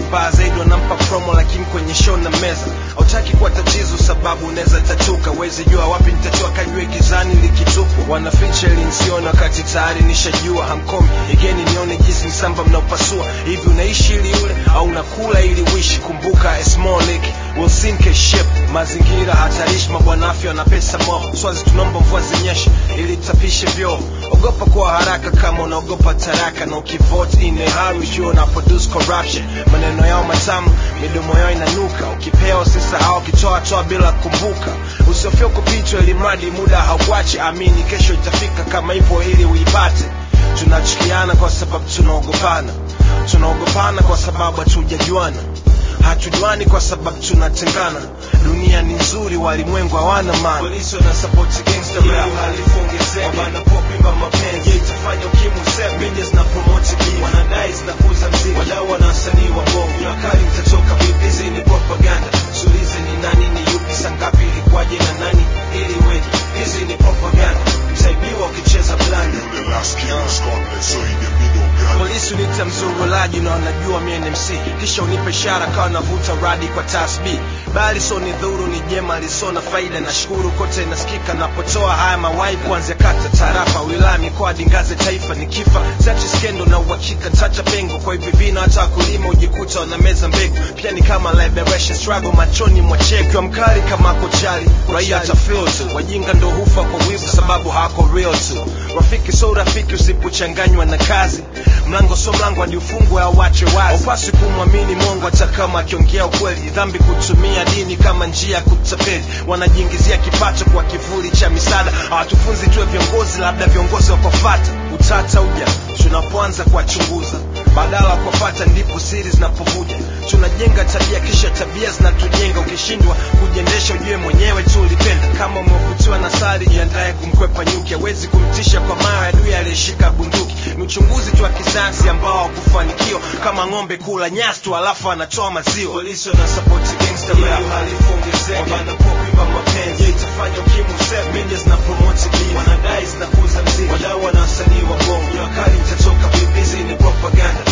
mbaya zaidi wanampa promo lakini kwenye show na meza hautaki kuwa tatizo sababu unaweza tatuka wezi jua wapi nitatoa kajue gizani likitupwa wanaficha ili nsione wakati tayari nishajua hamkomi igeni nione jinsi msamba mnaopasua hivi unaishi ili ule au unakula ili uishi kumbuka a small lake will sink a ship mazingira hatarishi mabwana afya na pesa mo swazi tunaomba mvua zinyeshe ili tapishe vyoo ogopa kwa haraka kama unaogopa taraka na ukivote in a hurry jua una produce corruption maneno yao matamu midomo yao inanuka ukipewa usisahau ukitoa toa bila kumbuka usiofia kupitwa ili mradi muda haukuache amini kesho itafika kama hivyo ili uipate tunachukiana kwa sababu tunaogopana tunaogopana kwa sababu hatujajuana hatujuani kwa sababu tunatengana dunia ni nzuri walimwengu hawana maana polisi wana support gangster rap halifu ongezeke wanapopimba mapenzi itafanya ukimwi useme media zina promote beef wanadai zinakuza mziki wadau wana wasanii wa bongo ni wakali mtatoka vipi hizi ni propaganda sulize ni nani ni yupi sangapi ilikuwaje na nani ili weje hizi ni propaganda mtaibiwa ukicheza blanda Yule last king of Scotland, so he the middle girl. polisi unita mzurulaji na wanajua mie ni mc kisha unipe ishara kawa navuta radi kwa tasbi bali so ni dhuru ni jema lisona faida na shukuru kote nasikika napotoa haya mawai kuanzia kata tarafa wilaya mikoa dingaze taifa ni kifa sachi skendo na uhakika ntacha pengo kwa hivi vina hata wakulima ujikuta wanameza mbegu pia ni kama liberation struggle machoni mwa cheki mkali kama kochali raia hata feel tu wajinga ndo hufa kwa wivu sababu hawako real tu rafiki so rafiki usipochanganywa na kazi mlango so mlango hadi ufungwe au wache wazi upasi kumwamini mongo hata kama akiongea ukweli dhambi kutumia dini kama njia ya kutapeli wanajiingizia kipato kwa kivuli cha misaada hawatufunzi tuwe viongozi labda viongozi wakofata utata uja tunapoanza kuwachunguza badala ya kuwafata ndipo siri zinapovuja tunajenga tabia kisha tabia zinatujenga ukishindwa kujiendesha ujue mwenyewe tu ulipenda kama umevutiwa na sari jiandaye kumkwepa nyuki hawezi kumtisha kwa mayo adui aliyeshika bunduki ni uchunguzi tu wa kisayansi ambao hakufanikiwa kama ng'ombe kula nyasi tu alafu anatoa maziwa polisi wana support gangster rap halifu ongezeke wanapopimba mapenzi itafanya ukimwi useme media zina promote beef wanadai zinakuza mziki wadau wana wasanii wa bongo ni wakali mtatoka vipi hizi ni propaganda